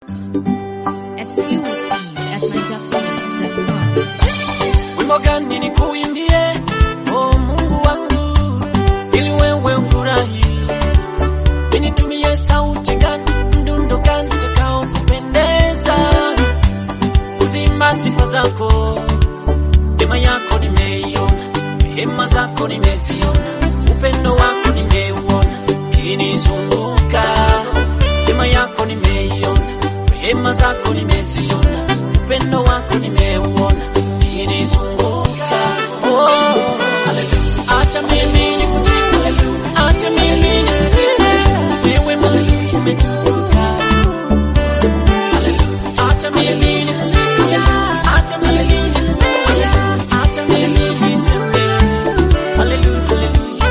Exclusive at NigerPhoenix.com. Wimbo gani nikuimbie, oh Mungu wangu, ili wewe ufurahi? Nitumie sauti gani, mdundo gani utakao kupendeza? Uzima sifa zako, neema yako nimeiona, rehema zako nimeziona, upendo wako nimeuona, kinizunguka. Neema yako nimeiona, rehema zako nimeziona, upendo wako nimeuona, kinizunguka. Oh, hallelujah. Acha mimi nikusifu, hallelujah. Acha mimi nikusifu, wewe Mungu umetukuka. Hallelujah. Acha mimi nikusifu, hallelujah. Acha mimi nikusifu, hallelujah. Acha mimi niseme, hallelujah, hallelujah.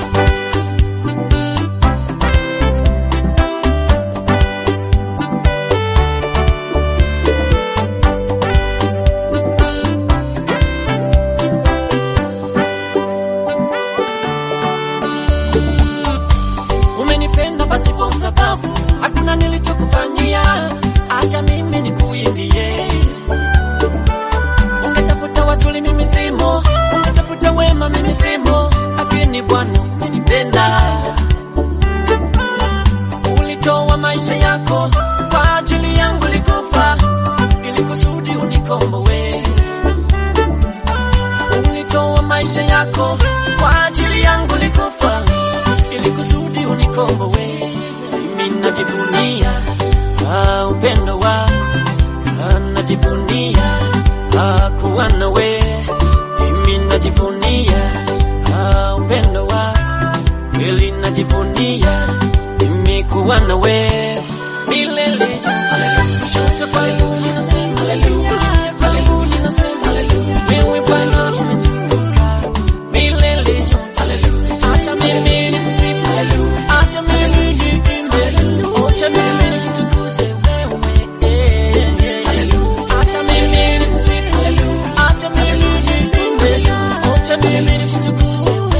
Umenipenda pasipo sababu, hakuna nilichokufanyia. Acha mimi nikuimbie. Ungetafuta wazuri, mimi simo. Ungetafuta wema, mimi simo. Lakini Bwana umenipenda, ulitoa maisha yako kwa ajili yangu, likufa ili kusudi unikomboe. Ulitoa maisha yako kwa ajili yangu, likufa ili kusudi unikomboe. Mimi najivunia ah, upendo wako ah, najivunia ah, kuwa nawe. Mimi najivunia ah, upendo wako kweli, najivunia mimi kuwa nawe milele. Haleluya, kushoto kwa kulia nasema haleluya, kulia kwa kulia nasema haleluya. Wewe Bwana umetukuka milele. Haleluya, acha mimi nikusifu haleluya, acha mimi niimbe acha mimi nikutukuze wewe haleluya, acha mimi nikusifu haleluya, acha mimi niimbe acha mimi nikutukuze wewe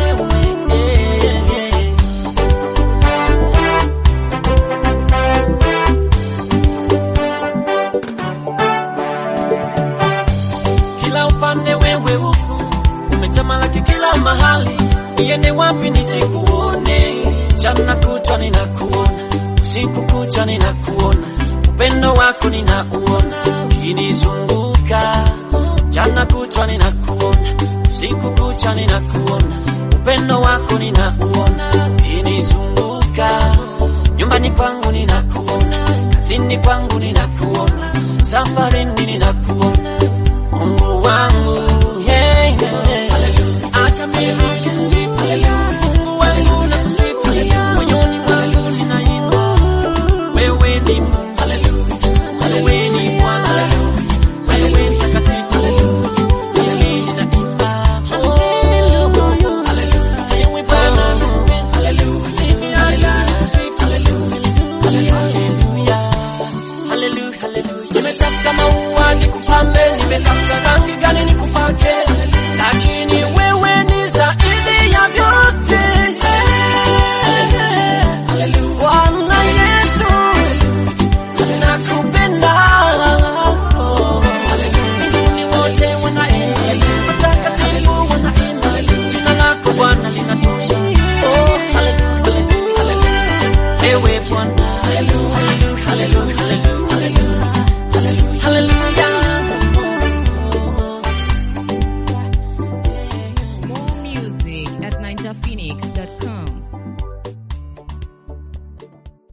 kila upande wewe upo, umetamalaki kila mahali. Niende wapi nisikuone? Mchana kutwa ninakuona, usiku kucha ninakuona, upendo wako ninauona kinizunguka. Mchana kutwa ninakuona, usiku kucha ninakuona, upendo wako ninauona kinizunguka. Nyumbani kwangu ninakuona, kazini kwangu ninakuona, safarini ninakuona Mungu wangu, yeah, yeah. Hallelujah. Acha mimi nikusifu, hallelujah. Mungu wangu nakusifu, hallelujah. Moyoni mwangu ninaimba, wewe ni Mungu, hallelujah. Wewe ni Bwana, hallelujah. Wewe ni mtakatifu, hallelujah. Mimi ninaimba, hallelujah. Hallelujah. Wewe Bwana, hallelujah. Nimeacha kusifu, hallelujah. Hallelujah. Hallelujah, hallelujah. Nimetafuta maua nikupambe, nimetafuta rangi gani nikupake, lakini wewe ni zaidi ya vyote. Bwana Yesu, nakupenda. Mbinguni wote wanaimba, watakatifu wanaimba, jina lako Bwana linatosha. Oh, hallelujah, hallelujah, hallelujah. Ewe Bwana, hallelujah, hallelujah, hallelujah, hallelujah, hallelujah. More music at NigerPhoenix.com.